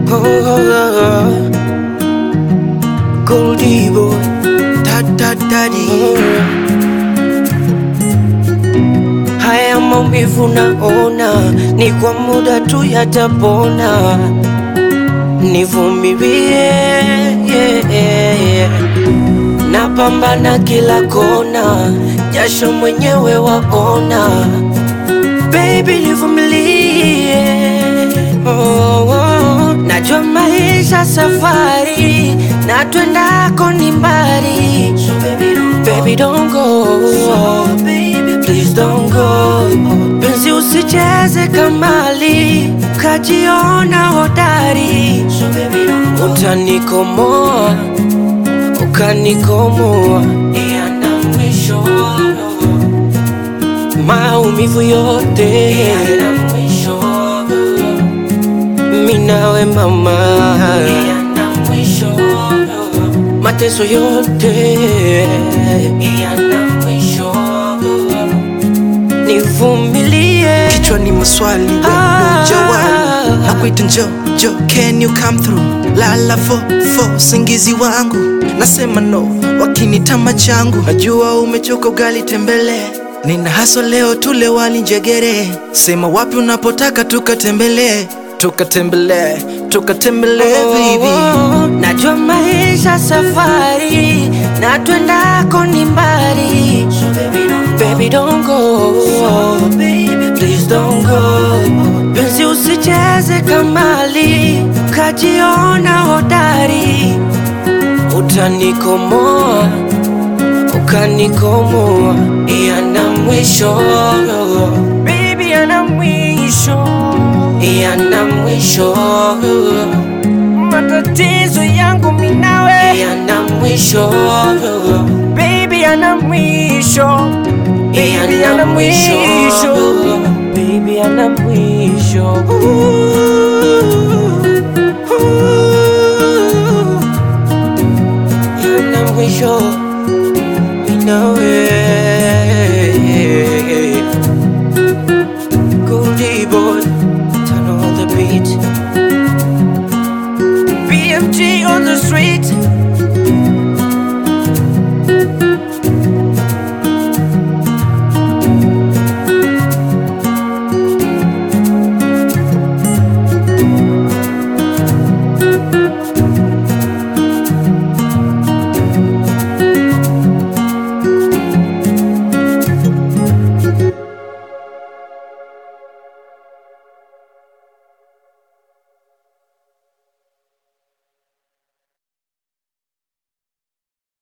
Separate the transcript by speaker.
Speaker 1: Oh, oh, oh. Goldie boy.
Speaker 2: Da, da, daddy.
Speaker 1: Haya maumivu naona ni kwa muda tu yatapona, nivumilie yeah, yeah. Napambana kila kona, jasho mwenyewe waona, baby nivumilie oh, oh. Najua maisha safari na twendako ni mbali, so baby don't go, baby don't go. So baby please don't go. Penzi usicheze kamali, kajiona hodari, so baby don't go. Utanikomoa, ukanikomoa, yana mwisho maumivu yote yana mwisho mimi nawe mama yana mwisho mateso yote yana mwisho nivumilie
Speaker 2: Kichwani maswali we
Speaker 1: Ah.
Speaker 2: ndo jawali nakuita njo jo can you come through lala fo fo singizi wangu nasema no wakinitama changu najua umechoka ugali tembele nina haso leo tule wali njegere sema wapi unapotaka tukatembelee tukatembelee tukatembelee baby
Speaker 1: Oh, najua maisha safari na twendako ni mbali so baby don't baby don't go so baby please don't go penzi usicheze kamali kajiona hodari utanikomoa ukanikomoa yana mwisho baby yana mwisho yana mwisho matatizo yangu minawe yana mwisho baby yana mwisho baby yana mwisho baby yana mwisho yana mwisho minawe Goldie boy, turn on the beat. BMG on the street.